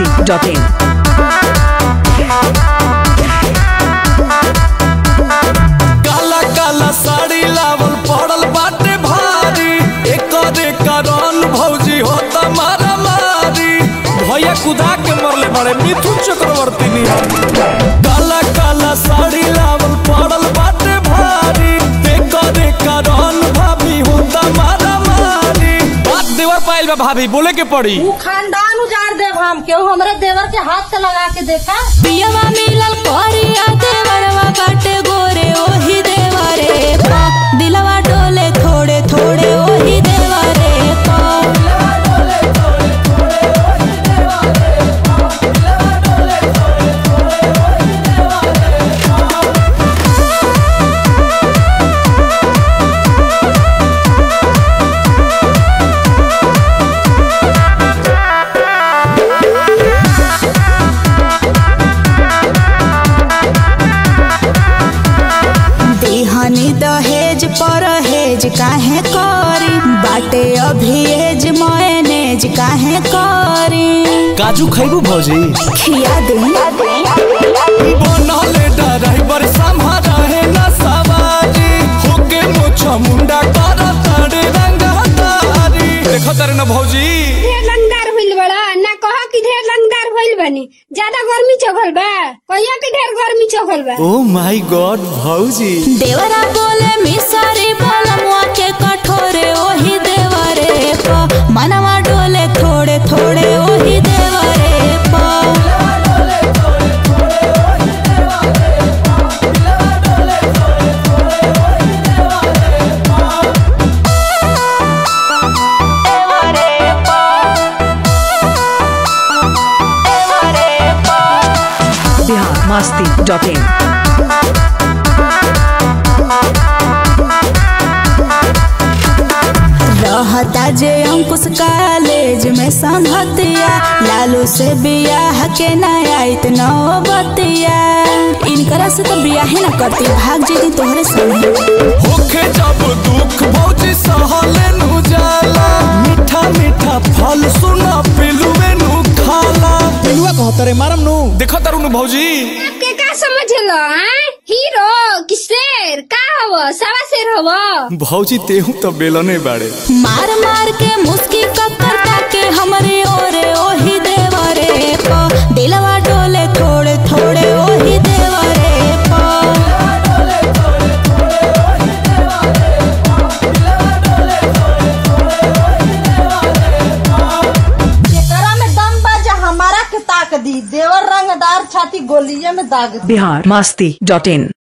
masti.in. काला काला साड़ी लावल पड़ल बाटे भारी एकरे कारण भौजी होता मारा मारी भैया कुदा के मरले बड़े मिथुन चक्रवर्ती निहार काला काला साड़ी लावल पड़ल बाटे भारी एकरे कारण भाभी होता मारा मारी बात देवर पाइल बा भाभी बोले के पड़ी ऊ खानदान उजाड़ देव हम केहू हमरे देवर के हाथ से लगा के देखा पियवा मिलल करिया देवरवा बाटे गोरे ओही देवरे पा दिलवा डोले थोड़े थोड़े ओही देवरे पा देहनी दहेज परहेज काहे करी बाटे अभिहेज मयनेज काहे करी काजू खैबू भौजी खिया दे बनले ड्राइवर संभारा है ना सवारी होके मोछा मुंडा कर तारे रंगा तारी देखो तारे ना भौजी ढेर लंगदार होइल बड़ा ना कह कि ढेर लंगदार होइल बनी ज्यादा गर्मी चघल बा कहिया कि ढेर गर्मी चघल बा ओ माय गॉड भौजी देवरा बोले मिसरी बलमुआ के कठोरे ओही देवरे पा मनवा डोले थोड़े थोड़े ओही देवरे पा Bihar masti.in. रहता जे अंकुश कॉलेज में संहतिया लालू से बियाह के ना आइत नौबतिया इनकरा से तो बियाह ना करती भाग जेती तोहरे संग होके जब दुख भौजी सहले नु जाला मीठा मीठा फल सुना पिलुए नु खाला पिलुआ कहत रे मारम नु देखो तारू नु भौजी के का समझलो हैं हीरो कि शेर का हव सवा शेर हव भौजी तेहू तो बेलने बाड़े मार मार के मुस्की कक्कर ताके हमरे ओरे ओही देवरे पा दिलवा डोले थोड़े थोड़े ओही देवरे पा एकरा में दम बाजा हमारा के ताक दी देवर रंगदार छाती गोलिये में दाग दी Bihar masti.in.